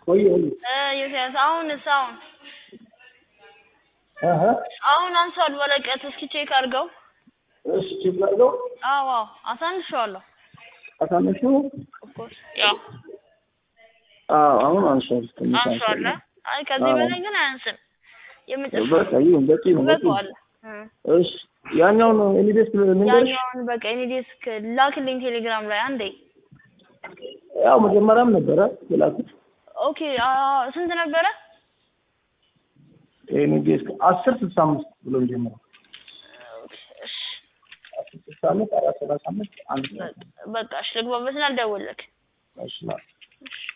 ቆይ ቆይ እ ዮሴያስ አሁንስ አሁን አሀ አሁን አንሷል ወረቀት እስኪ ቼክ አድርገው እሺ ቼክ ላድርገው አዎ አዎ አሳንሼዋለሁ አሳነሹ ኦፍኮርስ ያው አዎ አሁን አንሷል ትንሽ አንሷል አንሷል አይ ከዚህ አዎ። በላይ ግን አያንስም የመጨረሻ በቃ ይሁን በቂ ነው በቂ ነው ይበቃዋል እ እሺ ያኛውን ኤኒዴስ ልንገርሽ ያኛውን በቃ እኔ ዴስክ ላክልኝ ቴሌግራም ላይ አንዴ ያው መጀመሪያም ነበረ የላኩት ኦኬ አ ስንት ነበረ ኤኒዴስ አስር ስልሳ አምስት ብሎ የሚጀምረው ኦኬ እሺ አስር ስልሳ አምስት አራት ሰላሳ አምስት አንድ በቃ እሺ ልግባበትና አልደውልልክ እሺ ማለት እሺ